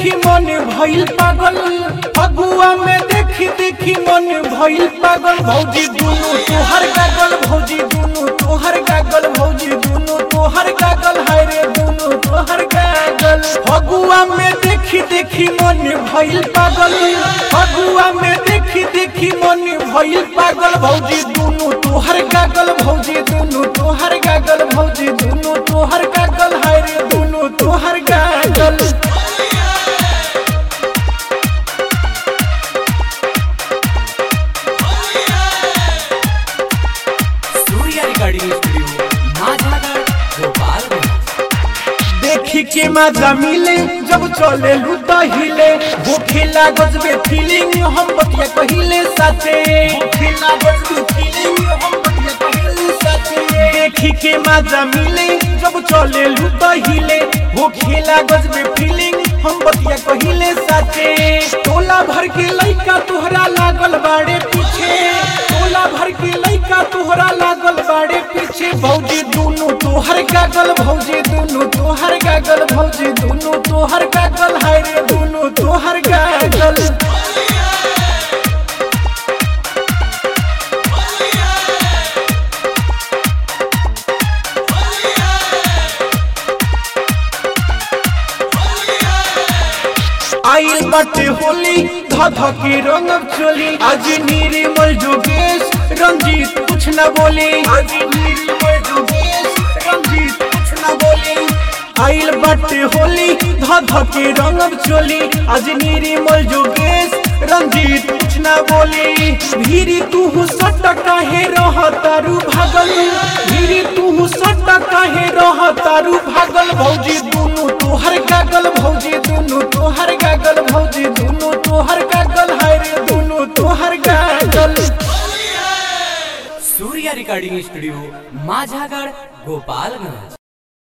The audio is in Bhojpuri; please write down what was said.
देखी मन भइल पागल फगुआ में देखी देखी मन भइल पागल भौजी दुनु तोहर गागल भौजी दुनु तोहर गागल भौजी दुनु तोहर गागल हाय रे दुनु तोहर गागल फगुआ में देखी देखी मन भइल पागल फगुआ में देखी देखी मन भइल पागल भौजी दुनु तोहर गागल भौजी दुनु तोहर गागल भौजी दुनु तोहर गागल हाय रे दुनु तोहर गागल सूर्या रिकॉर्डिंग स्टूडियो माझागढ़ गोपालगंज देखी के मजा मिले जब चले लूटा हिले वो खेला गजबे फीलिंग हम बतिया कहिले साथे वो खेला गजबे फीलिंग हम बतिया कहिले साथे देखी के मजा मिले जब चले लूटा हिले वो खेला गजबे फीलिंग हम बतिया कहिले साथे टोला भर के लइका तोहरा लागल बाड़े पीछे टोला भर के लइका तोहरा लागल बाड़े पीछे भौजी दुनु तोहर गागल भौजी दुनु तोहर गागल भौजी दुनु तोहर गागल हाय रे दुनु तोहर गागल आइल बाटे होली ध ध के रंग चोली आज निर्मल जोगेश रंजीत कुछ न बोली आज निर्मल जोगेश रंजीत कुछ न बोली आइल बाटे होली ध ध के रंग चोली आज निर्मल जोगेश रंजीत कुछ न बोली भीरी तू सट काहे रह तारू भागल भीरी तू सट काहे रह तारू भागल भौजी दुनु तोहर गागल भौजी दुनु तोहर गागल भौजी दुनु तोहर गागल हाय रे दुनु तोहर गागल सूर्या रिकॉर्डिंग स्टूडियो माझागढ़ गोपालगंज